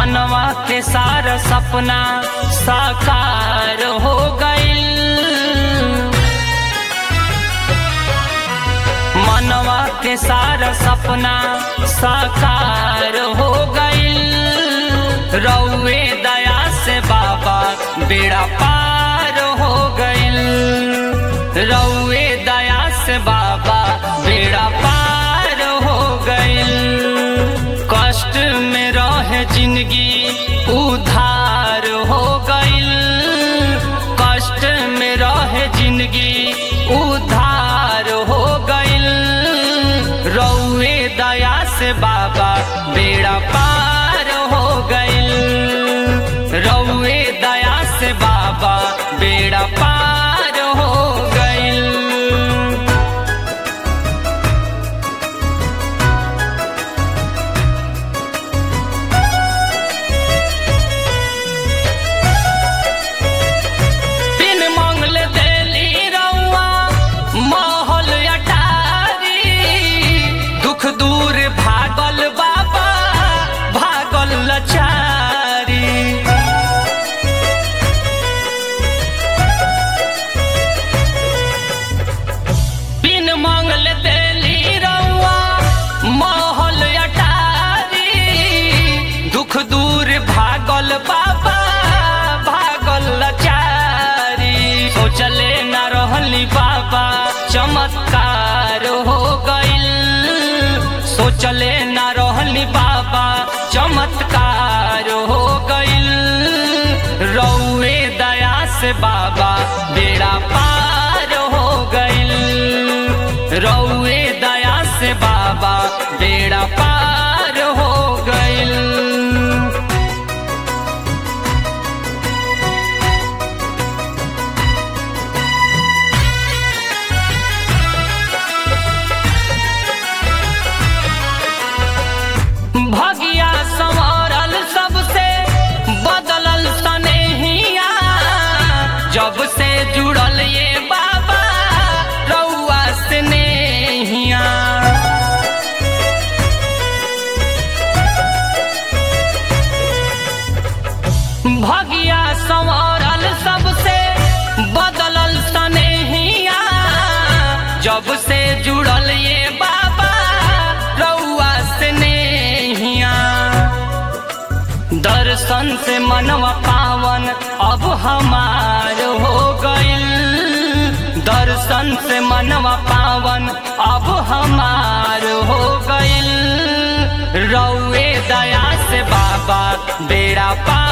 मनवा के सारा सपना साकार हो गईल मनवा के सारा सपना साकार हो गईल रउए दया से बाबा बेड़ा पार हो गईल रउए दया से बाबा बेड़ा पार हो गईल कष्ट में रहे जिंदगी उधार हो गईल कष्ट में रहे जिंदगी उधार हो गईल रउए दया से बाबा बेड़ा पार हो गईल रउए दया से बाबा बेड़ा पार हो गईल बिन मंगल देली रउआ महल अटारी दुख दूर भागल बाबा भागल लचारी बिन मंगल देली रउआ महल अटारी दुख दूर भागल बाबा भागल लचारी सोचले न रहली बाबा चमत्कार हो गईल सोचले न रहली बाबा चमत्कार हो गईल रउए दया से बाबा बेड़ा पार हो गईल रउए दया से बाबा बेड़ा पार हो गईल भगिया संवरल सबसे बदलल सनेहिया जब से जुड़ल ये बाबा रउआ से नेहिया भगिया संवरल सबसे बदलल सनेहिया जब से जुड़ल ये बाबा रउआ से नेहिया दर्शन से मनवा पावन अब हमार हो गईल दर्शन से मनवा पावन अब हमार हो गईल रउए दया से बाबा बेड़ा पार